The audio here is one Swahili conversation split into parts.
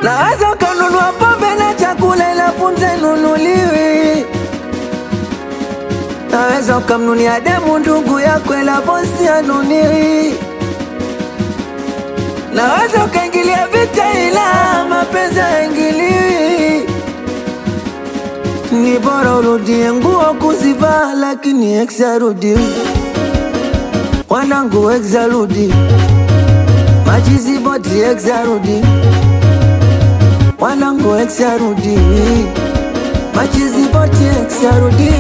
Naweza ukanunua pombe na chakula ila punze nunuliwi. Naweza ukamnunia demu ndugu yako ila bosi anuniwi. Naweza ukaingilia vita ila mapenzi haingiliwi. Ni bora urudie nguo kuzivaa, lakini ex arudi. Wanangu ex arudi, machizi boti ex arudi. Wanangu ex arudi, machizi boti ex arudi.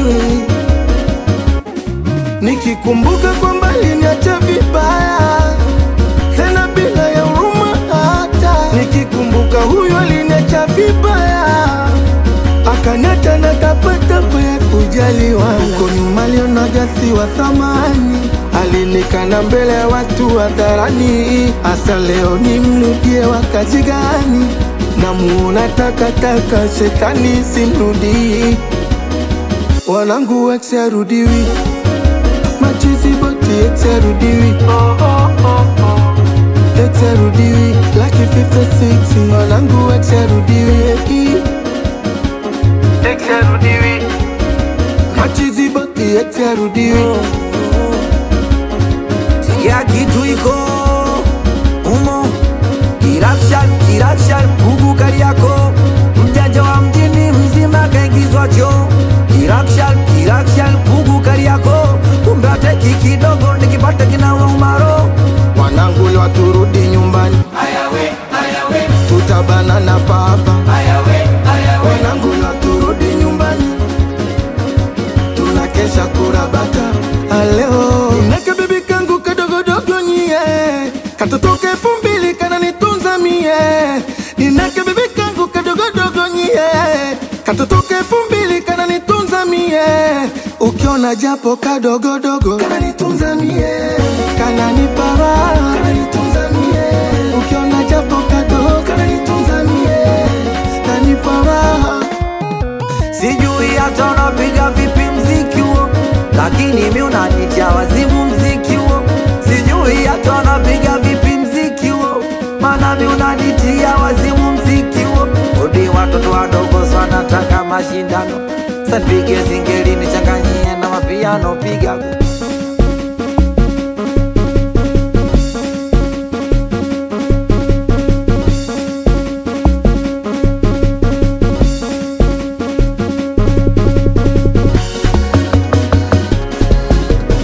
Nikikumbuka kwamba aliniacha vibaya tena bila ya huruma hata. Nikikumbuka huyo aliniacha vibaya akaniacha na tapatapa ya kujaliwa. Huko nyuma alionaga si wa thamani, alinikana mbele ya watu hadharani. Hasa leo nimrudie wakati gani? Namuona takataka, shetani simrudii. Wanangu ex arudiwi machizi boti ex arudiwi ex arudiwi laki 56 wanangu ex arudiwi ex arudiwi machizi boti ex arudiwi Sikia kitu iko umo, kirakshan kirakshan, kugu Kariako, mjanja wa mjini mzima kaingizwa choo. Kirakshan kirakshan, kugu Kariako, kumbe ateki kidogo nikipata kinawa umaro. wanangu leo turudi nyumbani tutabana na papa wanangu leo turudi nyumbani tunakesha kurabata aleo nake bibi kangu kadogodogo nyie katotoka elfu mbili kananitunza mie ninake bibi kangu kadogodogo nyie katotoka elfu mbili kananitunza mie ukiona japo kadogodogo kananitunza mie kananipa raha kananitunza mie ukiona japo kadogo kananitunza mie kanipa raha Sijui hata unapiga vipi mziki huo, lakini mi unanitia wazimu mziki huo. Sijui hata unapiga vipi mziki huo, maana mi unanitia wazimu mziki huo. Odi watoto wadogo sana nataka mashindano, sanipige singeli nichanganyie na mapiano, piga